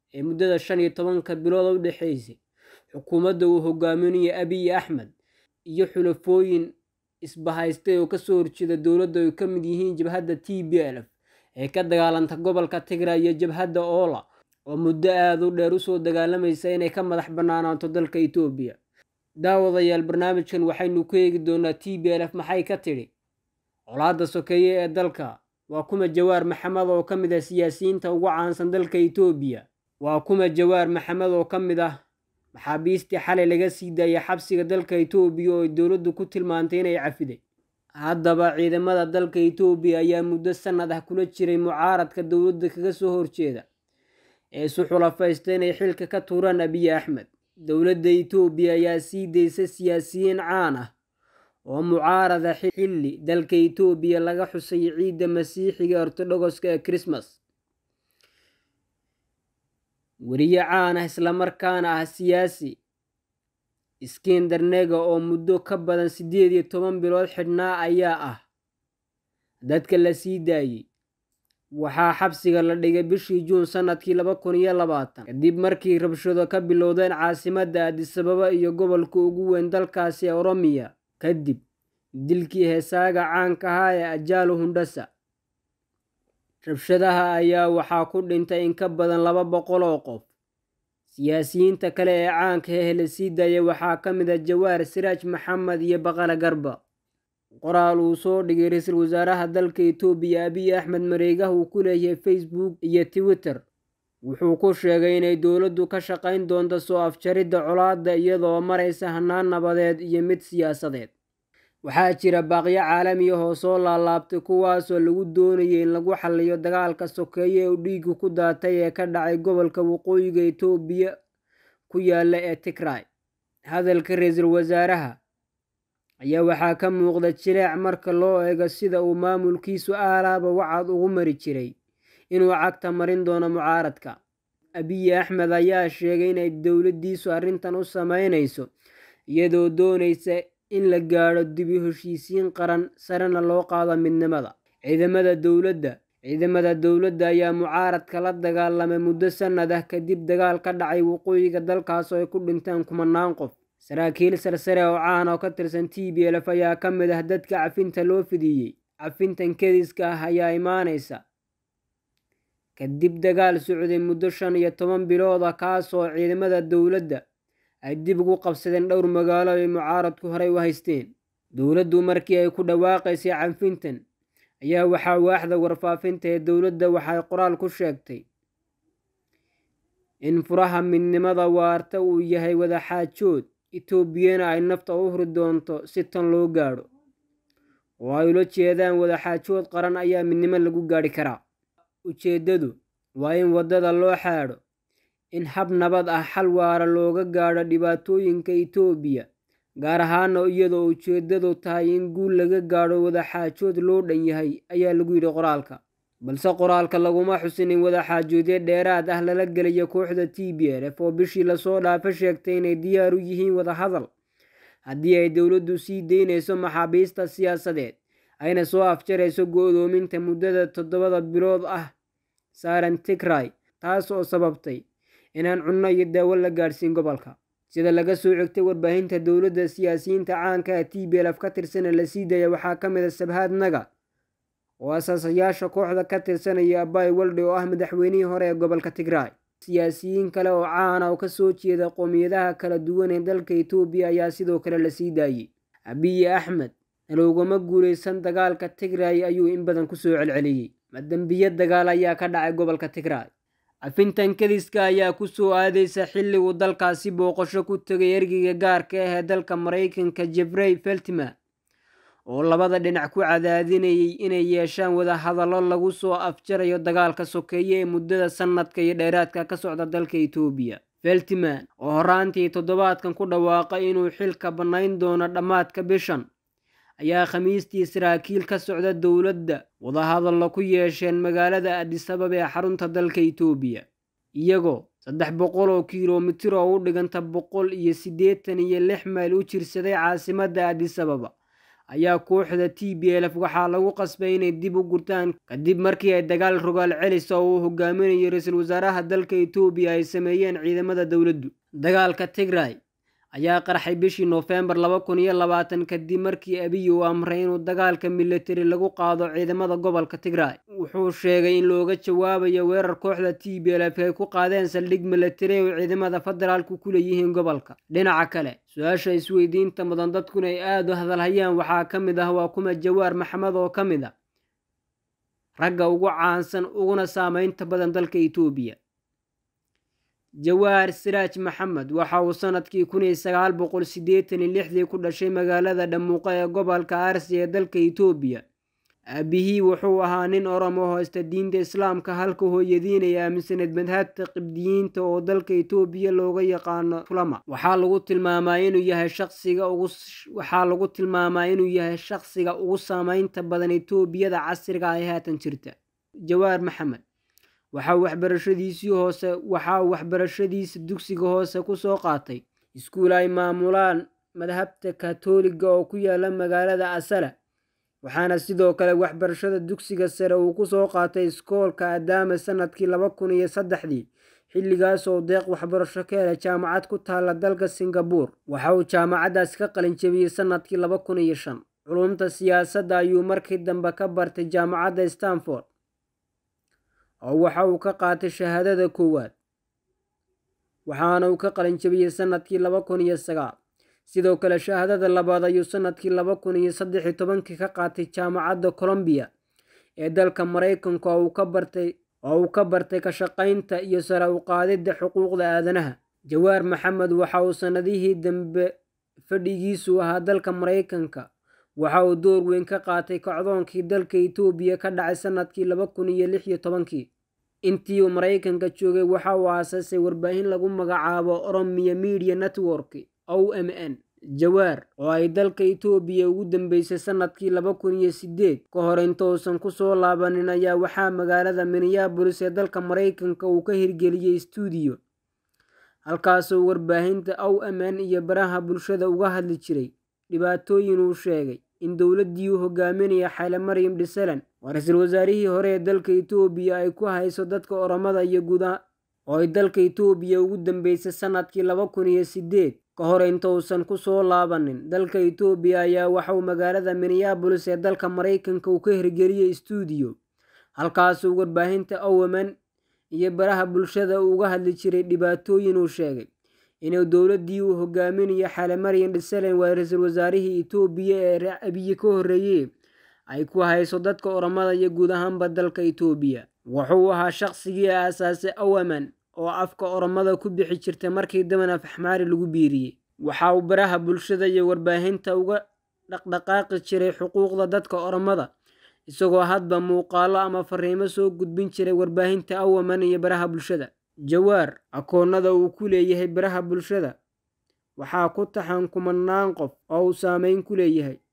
ee muddada shan iyo tobanka bilood u dhexeysay xukuumadda uu hogaaminayo abiy axmed iyo xulafooyin isbahaystay oo kasoo horjeeda dowladda ay ka mid yihiin jabhadda t b l f ee ka dagaalanta gobolka tigray iyo jabhadda oola oo muddo aada u dheer usoo dagaalamaysa inay ka madax bannaanaato dalka itoobiya daawadayaal barnaamijkan waxaynu ku eegi doonaa t b l f maxay ka tidhi colaadda sokeeye ee dalka waa kuma jawaar maxamed oo ka mid ah siyaasiyiinta ugu caansan dalka itoobiya waa kuma jawaar maxamed oo ka mid ah maxaabiistii xalay laga sii daayay xabsiga dalka itoobiya oo ay dowladdu ku tilmaantay inay cafiday haddaba ciidamada dalka itoobiya ayaa muddo sanad ah kula jiray mucaaradka dowladda kaga soo horjeeda ee isu xulafaysta inay xilka ka tuuraan abiy axmed dowladda itoobiya ayaa sii daysa siyaasiyiin caan ah oo mucaarada xilli dalka itoobiya laga xusay ciidda masiixiga ortodogoska ee krismas weriye caan ah islamarkaana ah siyaasi iskender nega oo muddo ka badan siddeed iyo toban bilood xidhnaa ayaa ah dadka la sii daayey waxaa xabsiga la dhigay bishii juun sanadkii laba kun iyo labaatan kadib markii rabshado ka bilowdeen caasimadda adisababa iyo gobolka ugu weyn dalkaasi ee oromiya kadib dilkii heesaaga caanka ahaa ee ajaalo hundhasa rabshadaha ayaa waxaa ku dhintay in ka badan laba boqol oo qof siyaasiyiinta kale ee caanka hehe la sii daayay waxaa ka mid ah jawaar siraaj maxamed iyo baqala garba qoraal uu soo dhigay ra-iisul wasaaraha dalka itoobiya abiy axmed mareegaha uu ku leeyahay facebook iyo twitter wuxuu ku sheegay inay dowladdu ka shaqayn doonto soo afjaridda colaadda iyadoo maraysa hanaan nabadeed iyo mid siyaasadeed waxaa jira baaqyo caalami ah oo soo laalaabtay kuwaasoo lagu doonayay in lagu xalliyo dagaalka sokeeye ee dhiigu ku daatay ee ka dhacay gobolka waqooyiga itoobiya ku yaala ee tigray hadalka ra-iisul wasaaraha ayaa waxaa ka muuqda jileec marka loo eego sida uu maamulkiisu aalaaba wacad ugu mari jiray inuu cagta marin doono mucaaradka abiy axmed ayaa sheegay inay dowladdiisu arrintan u sameynayso iyadoo doonaysa in la gaadho dibi heshiisiin qaran sarena loo qaado midnimada ciidamada dowladda ciidamada dowladda ayaa mucaaradka la dagaalamay muddo sanad ah kadib dagaal ka dhacay waqooyiga dalkaas oo ay ku dhinteen kumanaan qof saraakiil sarsare oo caan oo ka tirsan t b lf ayaa ka mid ah dadka cafinta loo fidiyey cafintan kediska ah ayaa imaanaysa kadib dagaal socday muddo shan iyo toban bilood ah kaasoo ciidamada dowladda ay dib ugu qabsadeen dhowr magaalo ay mucaaradku horey u haysteen dowladdu markii ay ku dhawaaqaysay canfintan ayaa waxaa waaxda warfaafinta ee dowladda waxay qoraal ku sheegtay in furaha midnimada waarta uu yahay wadaxaajood etoobiyana ay nafta u huri doonto si tan loo gaadho oo ay ula jeedaan wadaxaajood qaran ayaa midnimo lagu gaadhi karaa ujeeddadu waa in waddada loo xaadho in hab nabad ah xal waara looga gaadho dhibaatooyinka itoobiya gaar ahaana iyadoo ujeeddadu tahay in guul laga gaadho wadaxaajood loo dhan yahay ayaa lagu yidhi qoraalka balse qoraalka laguma xusin in wadaxaajoodyo dheeraad ah lala gelayo kooxda t b l f oo bishii lasoo dhaafo sheegtay inay diyaar u yihiin wadahadal haddii ay dowladdu sii daynayso maxaabiista siyaasadeed ayna soo afjarayso go-doominta muddada toddobada bilood ah saaran tigray taas oo sababtay inaan cunno iyo daawo la gaadhsiin gobolka sida laga soo xigtay warbaahinta dowladda siyaasiyiinta caanka ee t b lf ka tirsana la sii daaya waxaa ka mid a sabhaad naga oo asaasayaasha kooxda ka tirsanaya abay walde oo ah madaxweynihii hore ee gobolka tigray siyaasiyiin kale oo caana oo kasoo jeeda qoomiyadaha kala duwan ee dalka itoobiya ayaa sidoo kale la sii daayey abiy axmed naloogama guulaysan dagaalka tigray ayuu in badan kusoo celceliyey madambiyo dagaal ayaa ka dhacay gobolka tigray cafintan kadiska ayaa kusoo aadaysa xilliguu dalkaasi booqasho ku tegay ergeyga gaarka ah ee dalka maraykanka jefrey feltman oo labada dhinac ku cadaadinayay inay yeeshaan wadahadallo lagu soo afjarayo dagaalka sokeeye ee muddada sanadka iyo dheeraadka ka socda dalka itoobiya feltman oo horaantii toddobaadkan ku dhawaaqay inuu xilka bannayn doono dhammaadka bishan ayaa khamiistii saraakiil ka socda dowladda wadahadallo ku yeesheen magaalada adisabab ee xarunta dalka itoobiya iyagoo saddex boqol oo kilomitir oo u dhiganta boqol iyo siddeetan iyo lix mayl u jirsaday caasimadda adisababa ayaa kooxda t b l f waxaa lagu qasbay inay dib u gurtaan kadib markii ay dagaal rogaal celis oo uu hogaaminayo ra-iisul wasaaraha dalka etoobiya ay sameeyeen ciidamada dowladdu dagaalka tigray ayaa qarxay bishii noofembar laba kun iyo labaatan kadib markii abiy uu amray inuu dagaalka militari lagu qaado ciidamada gobolka tigray wuxuu sheegay in looga jawaabayo weerar kooxda t b l f ay ku qaadeen saldhig militari oo ciidamada federaalku ku leeyihiin gobolka dhinaca kale su-aasha isweydiinta mudan dadkuna ay aada u hadalhayaan waxaa ka mid ah waa kuma jawaar maxamed oo ka mid a ragga ugu caansan uguna saameynta badan dalka etoobiya jawaar siraaj maxamed waxa uu sanadkii kun iyo sagaal boqol siddeetan iyo lixdii ku dhashay magaalada dhamuuqa ee gobolka arsi ee dalka etoobiya aabihii wuxuu ahaa nin oromo hoosta diinta islaamka halka hooyadiin ay aaminsaneed madhabta qibdiyiinta oo dalka etoobiya looga yaqaano tulama waxaa lagu tilmaamaa inuu yahay shaqsiga ugu waxaa lagu tilmaamaa inuu yahay shaqsiga ugu saameynta badan etoobiyada casriga ay haatan jirta jawaar maxamed waxaa waxbarashadiisii hoose waxaa waxbarashadiisa dugsiga hoose kusoo qaatay iskuul ay maamulaan madhabta katoliga oo ku yaala magaalada asala waxaana sidoo kale waxbarashada dugsiga sare uu kusoo qaatay iskoolka adaama sanadkii laba kun iyo saddexdii xilligaas oo deeq waxbarasho ka helay jaamacad ku taala dalka singabuur waxa uu jaamacaddaas ka qalin jebiyey sanadkii laba kun iyo shan culumta siyaasadda ayuu markii dambe ka bartay jaamacadda stanford oo waxa uu ka qaatay shahaadada koowaad waxaana uu ka qalin jebiyey sanadkii laba kun iyo sagaal sidoo kale shahaadada labaad ayuu sanadkii laba kun iyo saddex iyo tobankii ka qaatay jaamacadda colombiya ee dalka maraykanka oo uu ka bartay oo uu ka bartay ka shaqaynta iyo sare u qaadidda xuquuqda aadanaha jawaar maxamed waxa uu sanadihii dambe fadhigiisu ahaa dalka maraykanka waxa uu door weyn ka qaatay kacdoonkii dalka etoobiya ka dhacay sanadkii laba kun iyo lix iyo tobankii intii uu maraykanka joogay waxa uu aasaasay warbaahin lagu magacaabo oromiya media network o m n jawaar oo ay dalka etoobiya ugu dambeysay sanadkii laba kun iyo sideed ka hor intousan kusoo laabanin ayaa waxaa magaalada minneabolis ee dalka maraykanka uu ka hirgeliyey stuudiyo halkaasoo warbaahinta o m n iyo baraha bulshada uga hadli jiray dhibaatooyin uu sheegay in dowladdii uu hogaaminaya xayle maryam dhisalan waa ra-iisul wasaarihii hore ee dalka etoobiya ay ku hayso dadka oromada iyo guudaha oo ay dalka etoobiya ugu dambeysay sanadkii laba kun iyo sideed ka hor intousan kusoo laabanin dalka etoobiya ayaa waxauu magaalada minneabolis ee dalka maraykanka uu ka hirgeliyey stuudiyo halkaasuu warbaahinta owaman iyo baraha bulshada uga hadli jiray dhibaatooyin uu sheegay inuu dowladdii uu hogaaminayo xale maryam dhisalan waa ra-iisul wasaarihii etoobiya ee abiye ka horreeyey ay ku hayso dadka oromada iyo guud ahaanba dalka etoobiya wuxuu ahaa shaqsigii aasaasay owaman oo afka oromada ku bixi jirtay markii daban af axmaari lagu biiriyey waxa uu baraha bulshada iyo warbaahinta uga dhaqdhaqaaqi jiray xuquuqda dadka oromada isagoo hadba muuqaalo ama fariimo soo gudbin jiray warbaahinta owaman iyo baraha bulshada jawaar akoonnada uu ku leeyahay baraha bulshada waxaa ku taxan kumanaan qof oo uu saameyn ku leeyahay